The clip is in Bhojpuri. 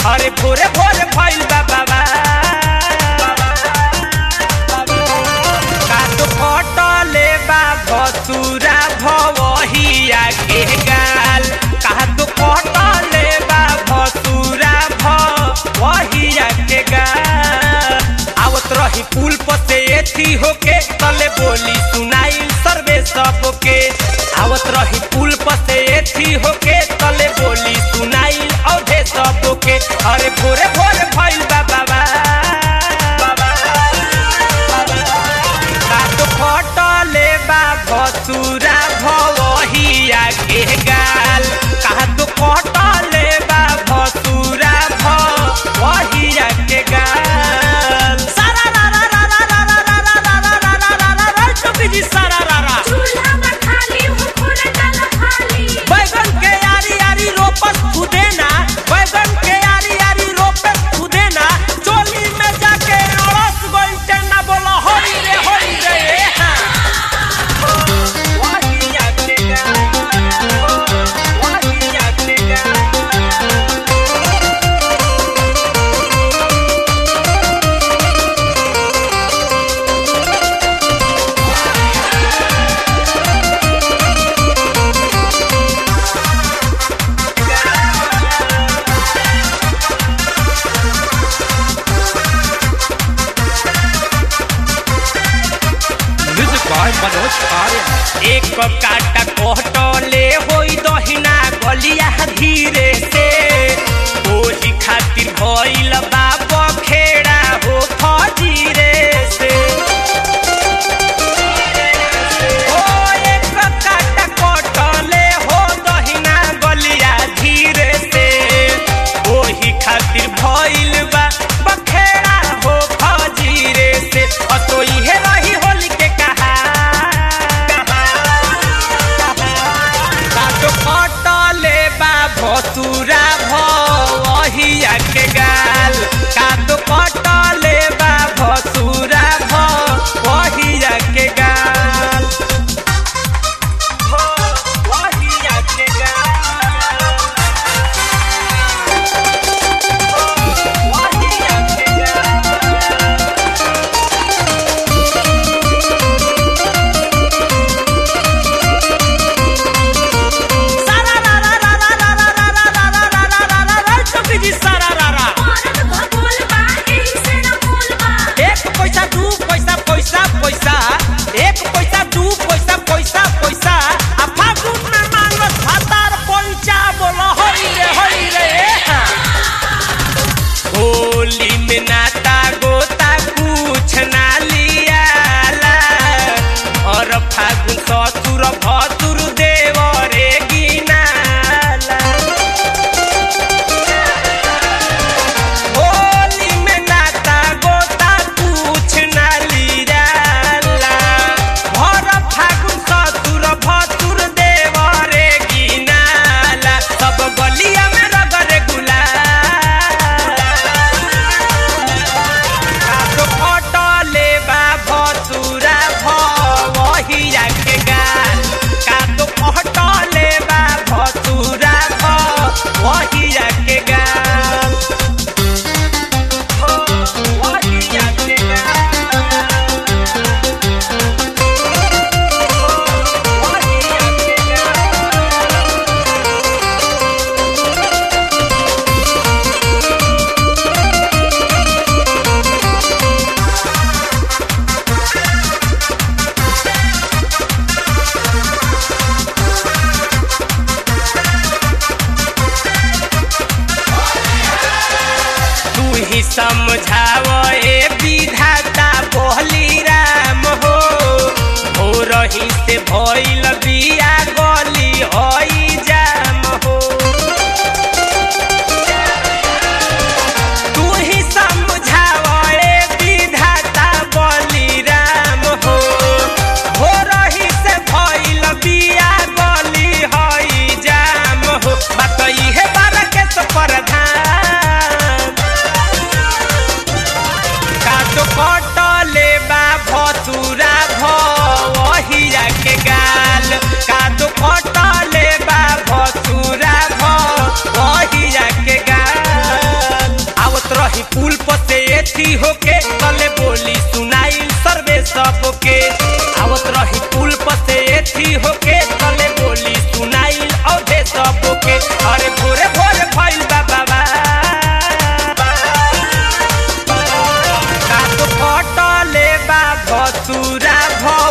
अरे भोरे भोरे भइल बा बाबा कात फटले बा भसुरा भवहिया के गाल कात फटले बा भसुरा भवहिया के गाल आवत रही पुल पर से एथी होके तले बोली सुनाई सर्वे सबके आवत रही पुल पर से एथी होके तले बोली सुनाई औधे सबके अरे भोरे भोरे भइल बा बाबा कात फटले बा भसुरा भवहिया के गाल कात फटले बा भसुरा भवहिया के गाल सारा रा रा रा रा रा रा रा रा रा रा रा रा रा रा टोपी जी सारा रा रा चूल्हा में खाली हो खोला डाला खाली बैगन के यारी यारी रोपस खुदेना बैगन के यारी यारी रोपस खुदेना चोली में जाके अड़स गइल टेना बोला होई रे होई रे ए हाँ। वहिया के गाल, वहिया के गाल। Music by Manoj Arya. एक काटा कोहटले होई दहिना गलिया धीरे से ओही खातिर भइल बाप खेड़ा हो फजीरे से ओ एक काटा कोटले हो दहिना गलिया धीरे से ओही खातिर भइल बा बखेड़ा हो फजीरे से अतो इहे रही होली के कहा काटो कटले बा भसुरा भहिया के गाल काटो कटले बा भसुरा भहिया के गाल भहिया के गाल भहिया के गाल सारा रा रा रा रा रा रा रा रा रा रा रा रा रा रा टोपी जी सारा रा रा औरत भगोल बा एही से न बोल बा एक पैसा दू पैसा पैसा पैसा एक पैसा दू पैसा पैसा पैसा आ फागुन में मांगस भातार पैसा बोलो हई रे हई रे ए हाँ। होली में नाता गोता कुछ ना लियाला और फागुन ससुर भसुर देवरे गिनाला होली में नाता गोता कुछ ना लियाला भर फागुन ससुर भसुर देवरे गिनाला सब गलिया में रगरे गुलाल काटो फटले बा भसुरा भवहिया के गाल काटो फटले बा भसुरा भवहिया के गाल भवहिया के गाल भवहिया के गाल तू ही समझाव ए विधाता बोहली राम हो हो रही से भइल बिया गली हई जाम हो तू ही समझाव ए विधाता बली राम हो हो रही से भइल बिया गली हई जाम हो बात इहे बार के प्रधान काटो कटले बा भसुरा भवहिया के गाल एथी होके तले बोली सुनाई सर्वे सबके आवत रही पुल पर से एथी होके तले बोली सुनाई औधे सबके अरे भोरे भोरे भइल बा बाबा कात फटले बा भसुरा भ